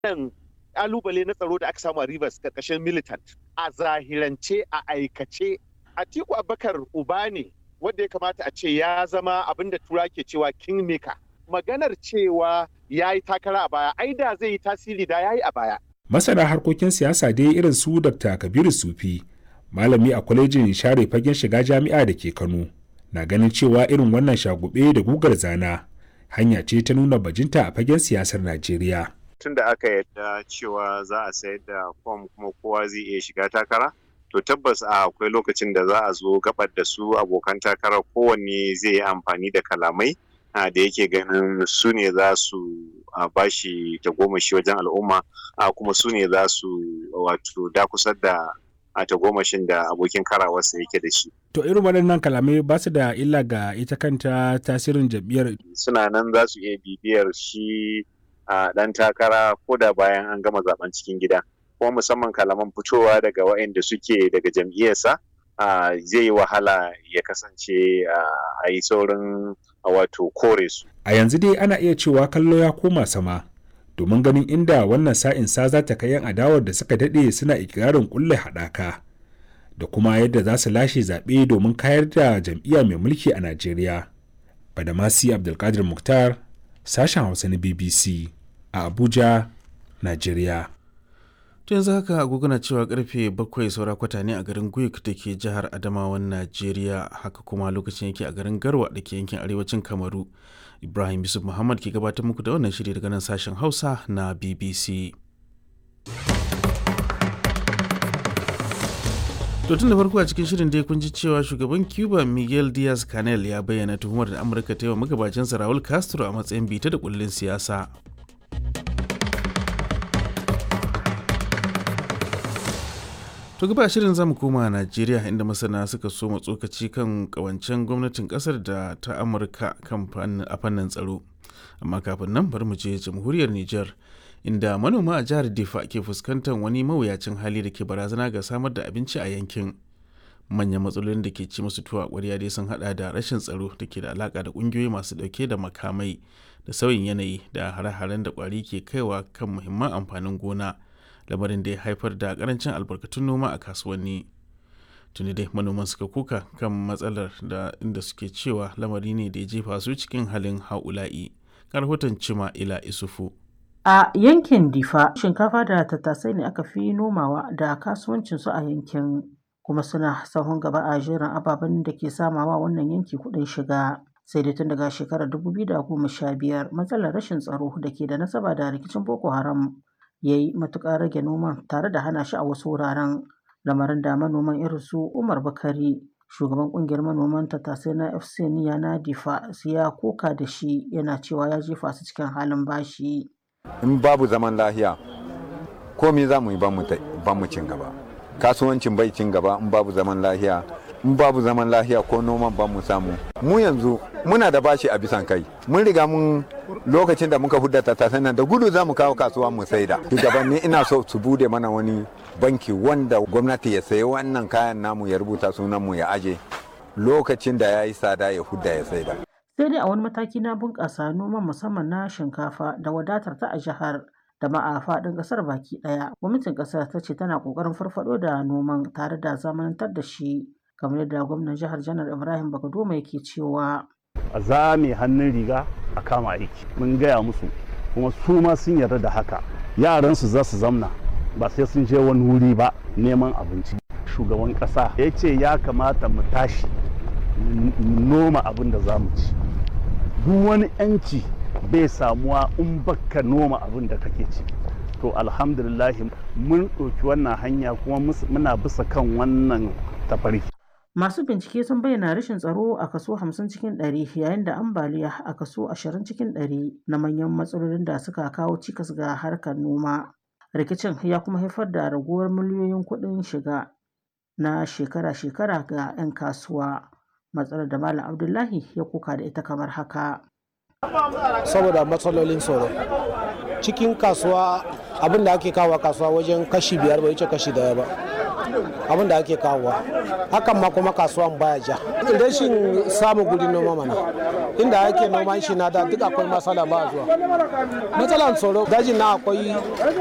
wannan kalubale na tsaro da aka samu a Rivers karkashin militant a zahirance a aikace Atiku Abubakar uba ne wanda ya kamata a ce ya zama abin da tura ke cewa kingmaker maganar cewa ya yi takara a baya ai da zai yi tasiri da ya yi a baya masana harkokin siyasa dai irin su dr kabiru sufi malami a kwalejin share fagen shiga jami'a da ke kano na ganin cewa irin wannan shagube da gugar zana hanya ce ta nuna bajinta a fagen siyasar najeriya tun da aka yadda cewa za a sayar da fom kuma kowa zai iya shiga takara to tabbas a akwai lokacin da za a zo gabar da su abokan takara kowanne zai yi amfani da kalamai da yake ganin su ne za su bashi tagomashi wajen al'umma kuma su ne za su wato dakusar da a tagomashin da abokin karawarsa yake da shi. To irin waɗannan kalamai ba su da illa ga ita kanta tasirin jam'iyyar. Suna nan za su iya bibiyar shi a ɗan takara ko da bayan an gama zaben cikin gida. Kuma musamman kalaman fitowa daga waɗanda suke daga jam'iyyarsa zai yi wahala ya kasance a yi saurin wato kore su. A yanzu dai ana iya cewa kallo ya koma sama. domin ganin inda wannan sa'in sa za ta kai yan adawar da suka daɗe suna ikirarin kulle haɗaka da kuma yadda za su lashe zaɓe domin kayar da jam'iyya mai mulki a Najeriya. Badamasi Abdulkadir Mukhtar, sashen Hausa na BBC a Abuja, Najeriya. to yanzu haka agogona cewa karfe bakwai saura kwata ne a garin guik da ke jihar adamawan najeriya haka kuma lokacin yake a garin garwa da ke yankin arewacin kamaru ibrahim yusuf muhammad ke gabatar muku da wannan shiri daga nan sashen hausa na bbc to tun da farko a cikin shirin dai kun ji cewa shugaban cuba miguel diaz canel ya bayyana tuhumar da amurka ta yi wa magabacinsa raul castro a matsayin bita da kullin siyasa To gaba shirin zamu koma Najeriya inda masana suka so tsokaci kan kawancen gwamnatin kasar da ta Amurka kan a fannin tsaro. Amma kafin nan bari mu je jamhuriyar Nijar inda manoma a jihar Difa ke fuskantar wani mawuyacin hali da ke barazana ga samar da abinci a yankin. Manyan matsalolin da ke ci musu tuwa ƙwarya dai sun hada da rashin tsaro da ke da alaka da ƙungiyoyi masu ɗauke da makamai da sauyin yanayi da hare-haren da ƙwari ke kaiwa kan muhimman amfanin gona. lamarin da ya haifar da karancin albarkatun noma a kasuwanni tuni dai manoman suka kuka kan matsalar da inda suke cewa lamari ne da ya jefa su cikin halin haula'i rahoton cima ila isufu a yankin difa shinkafa da tattasai ne aka fi nomawa da kasuwancinsu a yankin kuma suna sahun gaba a jerin ababen da ke samawa wannan yanki kuɗin shiga sai dai tun daga shekarar 2015 matsalar rashin tsaro da ke da nasaba da rikicin boko haram ya yi matuƙar rage noman tare da hana shi a wasu wuraren lamarin da manoman irin su umar bakari shugaban ƙungiyar manoman tattasai na fc niya na difa ya koka da shi yana cewa ya jefa su cikin halin bashi in babu zaman lahiya komai za mu yi ban mu cin gaba kasuwancin bai cin gaba in babu zaman lahiya in babu zaman lahiya ko noman ban mu samu mu yanzu muna da bashi a bisan kai mun riga mun lokacin da muka hudda tattasan nan da gudu za mu kawo kasuwa mu saida shugabanni ina so su bude mana wani banki wanda gwamnati ya sayi wannan kayan namu ya rubuta sunan mu ya aje lokacin da ya yi tsada ya hudda ya saida sai dai a wani mataki na bunƙasa noman musamman na shinkafa da wadatar ta a jihar da ma a faɗin ƙasar baki ɗaya gwamnatin ƙasar ta ce tana ƙoƙarin farfaɗo da noman tare da zamanantar da shi kamar yadda gwamnan jihar janar ibrahim bagadoma yake cewa a zame hannun riga a kama aiki mun gaya musu kuma su ma sun yarda da haka yaran su za su zamna ba sai sun je wani wuri ba neman abinci shugaban kasa ya ce ya kamata mu tashi noma abin da za mu ci duk wani yanci bai samuwa in baka noma abin da kake ci to alhamdulillah mun ɗauki wannan hanya kuma muna bisa kan wannan tafarki Masu bincike sun bayyana rashin tsaro a kaso 50 cikin 100 yayin da ambaliya a kaso 20 cikin 100 na manyan matsalolin da suka kawo cikas ga harkar noma. Rikicin ya kuma haifar da raguwar miliyoyin kuɗin shiga na shekara-shekara ga 'yan kasuwa. Matsalar da Malam Abdullahi ya kuka da ita kamar haka. Saboda matsalolin tsaro. Cikin kasuwa abin da ake kawo kasuwa wajen kashi biyar bai wuce kashi daya ba. abin da ake kawowa hakan ma kuma kasuwan baya ja rashin samun guri noma mana inda ake noman shi na da duk akwai matsala ba zuwa matsalan tsoro dajin na akwai